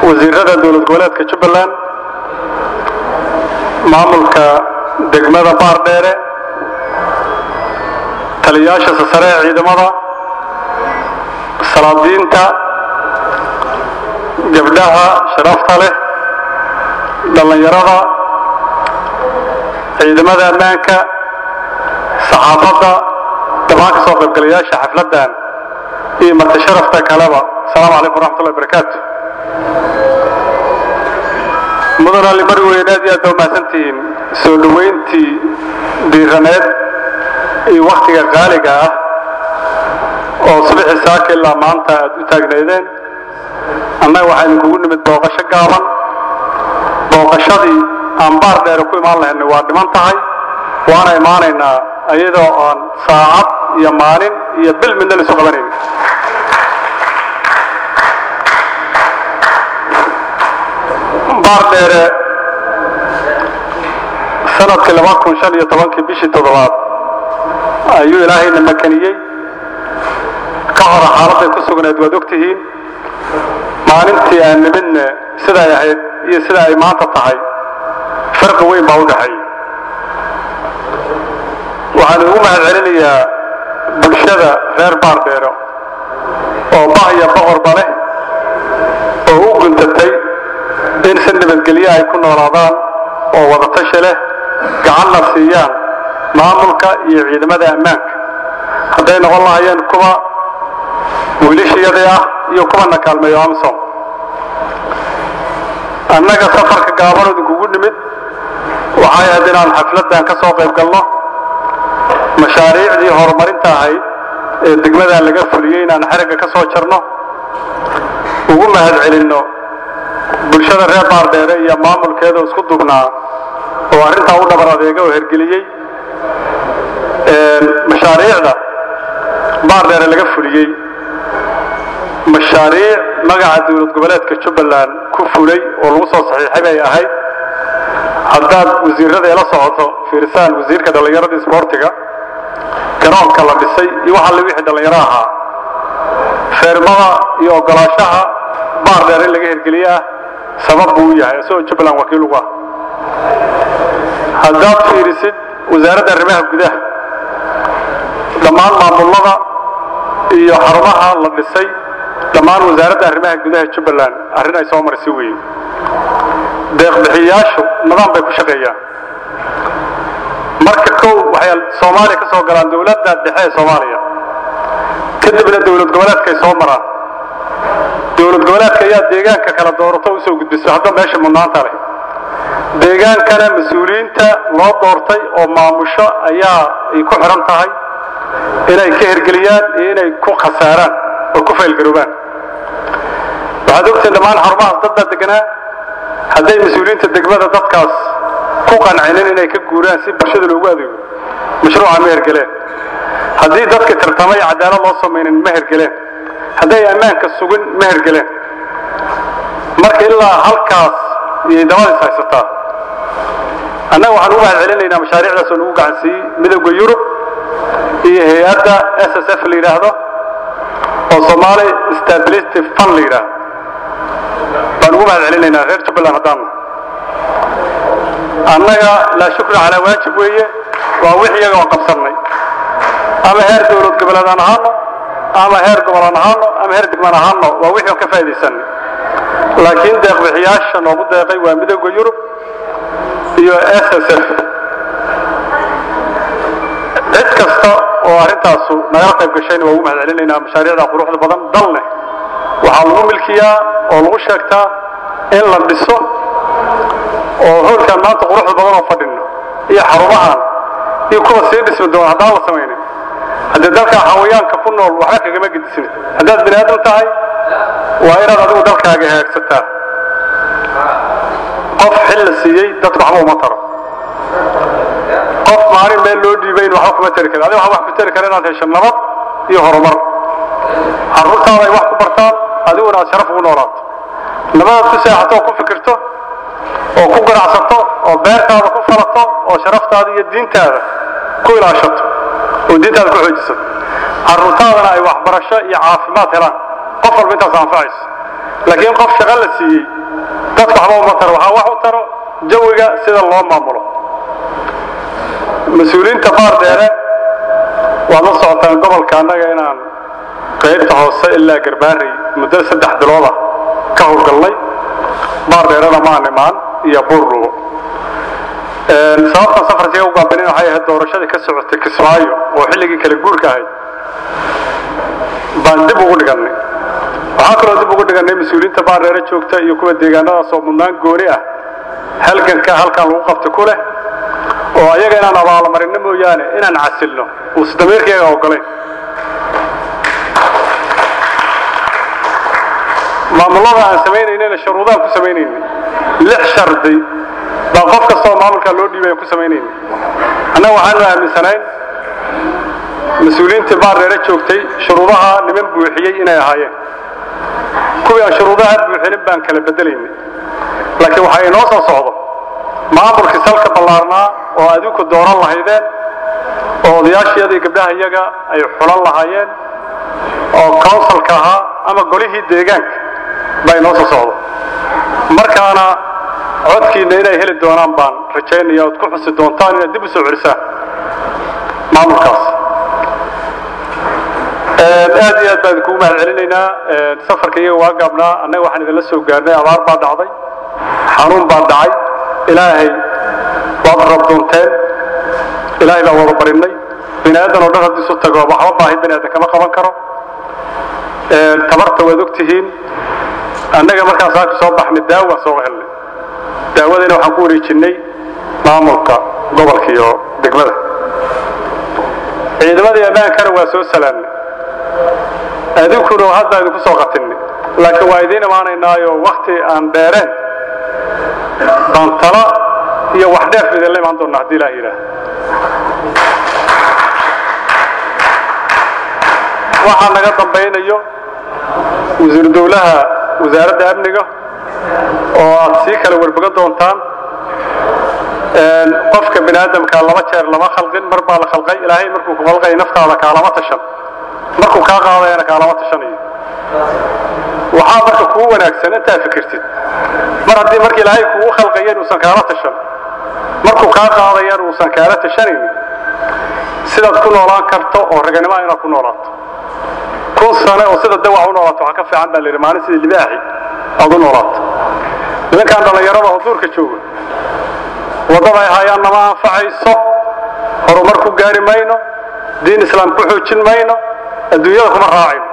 wasiirada dowlad goboleedka jubbaland maamulka degmada baardheere taliyayaasha sasare ee ciidamada salaadiinta gabdhaha sharafta leh dhallinyarada ciidamada ammaanka saxaafadda dhammaan ka soo qaybgalayaasha xafladdan iyo marti sharafta kaleba asalaamu calaykum waraxmatullahi barakaatu mudan ali mari weyn aad iyo aad baa umahadsantihiin soo dhoweyntii diiraneed iyo wakhtiga qaaliga ah oo subaxii saaka ilaa maanta aad u taagnaydeen annaga waxaa idinkugu nimid booqasho gaaban booqashadii aan baar dheere ku imaan lahaynay waa dhiman tahay waana imaanaynaa iyadoo aan saacad iyo maalin iyo bil midna laisu qabanayn baar dheere sanadkii laba kun shan iyo tobankii bishii toddobaad ayuu ilaahayna makaniyey ka hore xaaladday ku sugnayd waad ogtihiin maalintii aan nimidne siday ahayd iyo sida ay maanta tahay farqi weyn baa u dhexeeya waxaan ugu mahad celinayaa bulshada reer baardheero oo bah iyo boqorba leh oo u guntatay in si nabadgelye ay ku noolaadaan oo wadatashi leh gacanna siiyaan maamulka iyo ciidamada ammaanka hadday noqon lahaayeen kuwa wiilishiyadii ah iyo kuwana kaalmeeyo amsom annaga safarka gaaban idinkugu nimid waxay ahayd inaan xafladdan ka soo qayb galno mashaariicdii horumarinta ahayd ee degmadan laga fuliyey inaan xerigga ka soo jarno ugu mahad celinno bulshada reer baardheere iyo maamulkeeda isku dugnaa oo arrintaa u dhabar adeega oo hergeliyey mashaariicda baardheere laga fuliyey mashaariic magaca dowlad goboleedka jubbaland ku fulay oo lagu soo saxiixay bay ahayd haddaad wasiirada ila socoto fiirsaan wasiirka dhallinyarada isboortiga garoonka la dhisay iyo waxa la wixii dhallinyaro ahaa feermada iyo ogolaashaha baardheer in laga hirgeliye ah sabab buu u yahay isagoo jubbaland wakiil ugu ah haddaad fiirisid wasaaradda arrimaha gudaha dhammaan maamulada iyo xarumaha la dhisay dhammaan wasaaradda arrimaha gudaha jubbaland arrin ay soo marisi weeye deeqbixiyayaashu nidaam bay ku shaqeeyaan marka kow waxay soomaaliya ka soo galaan dowladda dhexe ee soomaaliya kadibna dowlad goboleedkay soo maraan dowlad goboleedka ayaa deegaanka kala doorato usoo gudbiso hadda meesha mudnaanta leh deegaankana mas-uuliyiinta loo doortay oo maamusho ayaa ay ku xihan tahay inay ka hergeliyaan iyo inay ku khasaaraan oo ku faylgaroobaan waxaad ogtiin dhammaan xarumahaas dad baa deganaa hadday mas-uuliyiinta degmada dadkaas ku qancinin inay ka guuraan si bulshada loogu adeego mashruuca ma hergeleen haddii dadka tartamay cadaalad loo samaynin ma hergeleen hadday ammaanka sugin ma hergeleen marka ilaa halkaas iyay dabadiis haysataa annaga waxaan ugu mahad celinaynaa mashaariicdaas oo nagu gacansiiyey midowda yurub iyo hay-adda s s f la yidhaahdo oo somaali stability fund la yidhaahdo baan ugu mahad celinaynaa reer jubbaland haddaanna annaga laa shukra calaa waajib weeye waa wix iyaga oo qabsannay ama heer dowlad goboleed aan ahaano ama heer gobol aan ahaano ama heer degmaan ahaano waa wixii aan ka faa'iidaysanay laakiin deeqbixiyaasha noogu deeqay waa midowda yurub iyo s s f cid kasta oo arrintaasu nagala qayb gashayna waa ugu mahad celinaynaa mashaariicda quruxda badan dalne waxaa lagu milkiyaa oo lagu sheegtaa in la dhiso oo hoolkan maanta quruxda badan oo fadhino iyo xarumahan iyo kuwa sii dhismi doona haddaan la samaynin haddii dalka xawayaanka ku nool waxba kagama gedisin haddaad bini aadam tahay waa inaad adigu dalkaaga hagaagsataa qof xil la siiyey dadku waxba uma taro qof maalin meel loo dhiibayn waxba kuma tari karin adiga waxba wax ku tari kara inaad hesho nabad iyo horumar carruurtaada ay wax ku bartaan adiguna aad sharaf ugu noolaato nabadaad ku seexato oo ku fikirto oo ku ganacsato oo beertaada ku falato oo sharaftaada iyo diintaada ku ilaashato oo diintaada ku xoojisato carruurtaadana ay waxbarasho iyo caafimaad helaan qof walba intaas anfacayso laakiin qof shaqo la siiyey dadka waxba uma taro waxaa wax u taro jawiga sida loo maamulo mas-uuliyiinta baar dheere waad la socotaan gobolka annaga inaan qaybta hoose ilaa garbaarey muddo saddex bilooda ka howlgalnay baar dheerena maan imaan iyo buurlugo sababtan safarkiga u gaabinin waxay ahayd doorashadii ka socotay kismaayo oo xilligii kala guurka ahayd baan dib ugu dhigannay waxaa kaloo dib ugu dhigannay mas-uuliyiinta baar dheere joogta iyo kuwa deegaanadaas oo mudnaan gooni ah halganka halkan lagu qabta ku leh oo ayaga inaan abaalmarinno mooyaane inaan casilno uusa damiirkayga ogolayn maamullada aan samaynaynayna shuruudaan ku samaynaynay lix shardi baa qof kastoo maamulkaa loo dhiibay aan ku samaynaynay annaga waxaanu aaminsanayn mas-uuliyiintii baardheere joogtay shuruudaha niman buuxiyey inay ahaayeen kuwii aan shuruudaha buuxinin baan kala bedelaynay laakiin waxaa inoo soo socdo maamulkii salka ballaarnaa oo adinku dooran lahaydeen oo odayaashiyadii gabdhaha iyaga ay xulan lahaayeen oo counsilka ahaa ama golihii deegaanka baa inoo soo socdo markaana codkiinna inay heli doonaan baan rajaynaya ood ku xusi doontaan inaad dib u soo celisaan maamulkaas aad iyo aad baan idinkugu mahad celinaynaa safarka iyaga waa gaabnaa annaga waxaan idinla soo gaarnay abaar baa dhacday xanuun baa dhacay ilaahay waad rabdoonteen ilaahay baa wada barinay bini aadan oo dhan haddii isu tago waxba baahi bini aadan kama qaban karo tabarta waad og tihiin annaga markaan saaka soo baxnay daawaan soo helnay daawadayna waxaan ku wareejinnay maamulka gobolka iyo degmada ciidamadii ammaankana waa soo salaamnay adinkuna hadda idinku soo qatinay laakiin waa idiin imaanaynaayo wakti aan dheereen baan tala iyo wax dheef idinla imaan doonna haddii ilaah yidhaah waxaa naga dambaynayo wasiiru dowlaha wasaaradda amniga oo aad sii kala werbogan doontaan qofka bini aadamka laba jeer lama khalqin mar baa la khalqay ilaahay markuu ku khalqay naftaada kaalama tashan markuu kaa qaadayana kaalama tashanayo waxaa marka kuu wanaagsan intaa fikirtid mar haddii marka ilaahay kugu khalqayan uusan kaala tashan markuu kaa qaadayan uusan kaala tashanaynin sidaad ku noolaan karto oo raganimoa inaad ku noolaato kun sane oo sida dawac u noolaato waxaa ka fiican baa layidhi maalin sidii libaaxi aad u noolaato nimankaan dhallinyarada oo duurka jooga waddada ay hayaan nama anfacayso horumar ku gaari mayno diin islaam ku xoojin mayno adduunyada kuma raacayno